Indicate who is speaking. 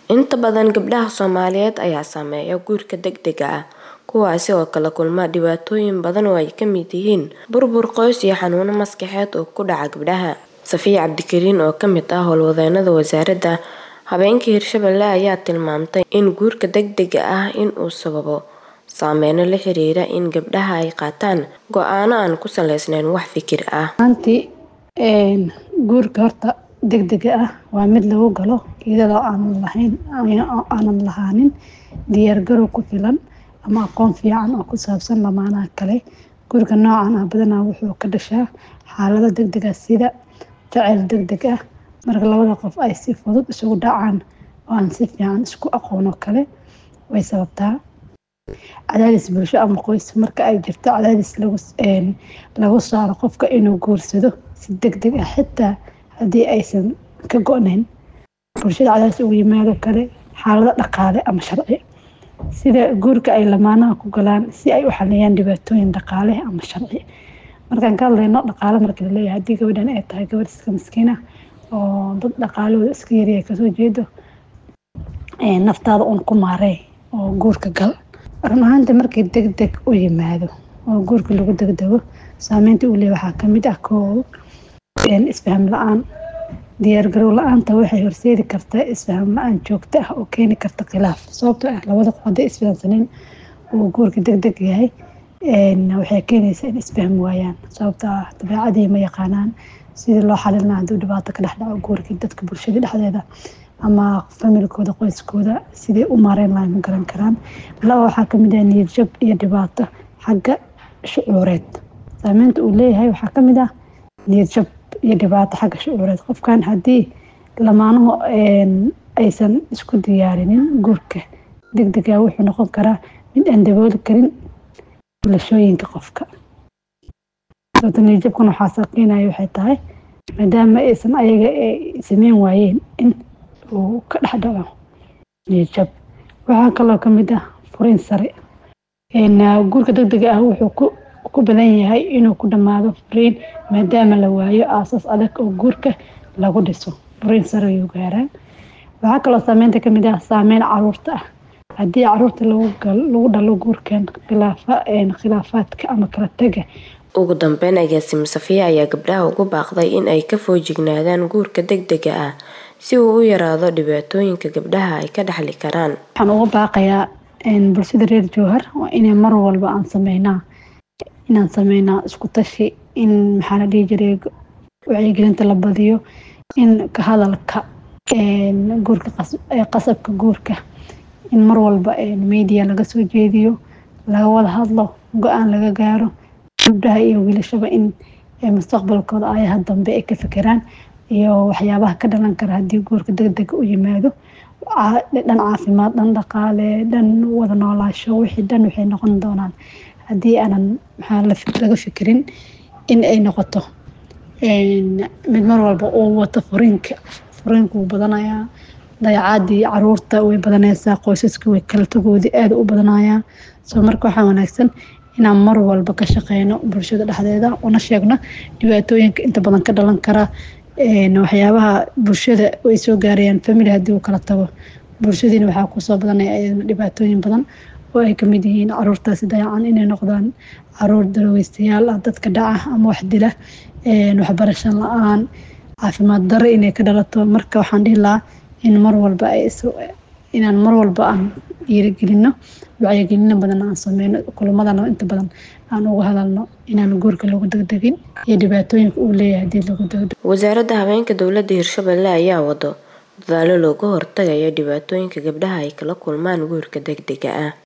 Speaker 1: Inta badan gabdhaha Soomaaliyeed ayaa saameeya guurka degdega ah, kuwaasi oo kala kulma dhibaatooyin badan oo ay ka mid yihiin burbur qoys iyo xanuuno maskaxeed oo ku dhaca gabdhaha. Safiya Cabdikariin oo ka mid ah howlwadeennada Wasaaradda Haweenka Hirshabelle ayaa tilmaamtay in guurka degdega ah uu sababo saameyno la xiriira in gabdhaha ay qaataan go'aano aan ku saleysnayn wax fikir ah.
Speaker 2: Maantii guurka horta degdega ah waa mid lagu galo iyadoo aanan lahayn aanan lahaanin diyaar garow ku filan ama aqoon fiican oo ku saabsan lamaanaha kale. Guurka noocan ah badanaa wuxuu ka dhashaa xaalado degdeg ah sida jacayl degdeg ah, marka labada qof ay si fudud isugu dhacaan oo aan si fiican isku aqoon oo kale way sababtaa. Cadaadis bulsho ama qoys marka ay jirto cadaadis lagu lagu saaro qofka inuu guursado si degdeg ah xitaa haddii aysan ka go'nayn. Bulshada cadaadis uga yimaado kale xaalado dhaqaale ama sharci sida guurka ay lamaanaha ku galaan si ay u xaliyaan dhibaatooyin dhaqaale ama sharci. Markaan ka hadlayno dhaqaale marka la leeyahay haddii gabadhan ay tahay gabadh iska miskiin ah oo dad dhaqaalahooda iska yaryahay kasoo jeedo naftaada uun ku maarey oo guurka gal. Run ahaantii markii degdeg u yimaado oo guurka lagu degdego saameynta uu leeyahay waxaa ka mid ah kow isfaham la'aan. Diyaar garow la'aanta waxay horseedi kartaa isfaham la'aan joogto ah oo keeni karta khilaaf sababtoo ah labada qof hadday isfahansaneen uu guurka degdeg yahay waxay keenaysaa in isfahmi waayaan sababtoo ah dabeecadii ma yaqaanaan sidii loo xalin lahaa hadduu dhibaato ka dhex dhaco guurkii dadka bulshada dhexdeeda ama familkooda qoyskooda sidee u maareyn lahayn ma garan karaan. Laba waxaa ka mid ah niyad jab iyo dhibaato xagga shucuureed. Saameynta uu leeyahay waxaa ka mid ah niyad jab iyo dhibaato xagga shucuureed. Qofkan haddii lamaanuhu aysan isku diyaarinin guurka degdega ah wuxuu noqon karaa mid aan dabooli karin filashooyinka qofka. Sababta niyad jabkan waxaa sababeynaya waxay tahay maadaama aysan ayaga sameyn waayeen in uu ka dhex dhaco niyad jab. Waxaa kaloo ka mid ah furiin sare. Guurka degdega ah wuxuu ku ku badan yahay inuu ku dhamaado furiin maadaama la waayo aasaas adag oo guurka lagu dhiso. Furiin sare ayuu gaaraa. Waxaa kaloo saameynta ka mid ah saameyn caruurta ah. Haddii caruurta lagu galo lagu dhalo guurkan khilaafa khilaafaadka ama kala taga.
Speaker 1: Ugu dambeyn agaasime Safiya ayaa gabdhaha ugu baaqday in ay ka feejignaadaan guurka degdega ah si uu u yaraado dhibaatooyinka gabdhaha ay ka dhaxli karaan.
Speaker 2: Waxaan uga baaqayaa bulshada reer Jowhar waa inay mar walba aan sameynaa inaan sameynaa isku tashi in maxaa la dhihi jiray wacyigelinta la badiyo in ka hadalka guurka qasabka guurka in mar walba media laga soo jeediyo laga wada hadlo go'aan laga gaaro gabdhaha iyo wiilashaba in mustaqbalkooda ayaha dambe ay ka fikiraan iyo waxyaabaha ka dhalan kara haddii guurka degdega u yimaado dhan caafimaad dhan dhaqaale dhan wada noolaasho wixii dhan waxay noqon doonaan haddii aanan maxaa laga fikirin in ay noqoto mid mar walba uu wato furiinka furiinka wuu badanayaa dayacaadii caruurta way badanaysaa qoysaska way kala tagoodii aad u badanayaa soo marka waxaa wanaagsan inaan mar walba ka shaqeyno bulshada dhexdeeda una sheegno dhibaatooyinka inta badan ka dhalan kara waxyaabaha bulshada ay soo gaarayaan family haddii uu kala tago bulshadiina waxaa kusoo badanaya ayadana dhibaatooyin badan oo ay kamid yihiin caruurtaasi dayacan inay noqdaan caruur daroweystayaal ah dadka dhaca ama wax dila waxbarasho la-aan caafimaad darro inay ka dhalato marka waxaan dhihi lahaa in mar walba ay inaan mar walba aan dhiirigelino wacyigelino badan aan sameyno kulamadana inta badan aan uga hadalno inaan guurka lagu degdegin iyo dhibaatooyinka uu leeyahay haddii lagu degdego.
Speaker 1: Wasaaradda Haweenka Dowladda Hirshabelle ayaa wado dadaalo looga hortagayo dhibaatooyinka gabdhaha ay kala kulmaan guurka degdega ah.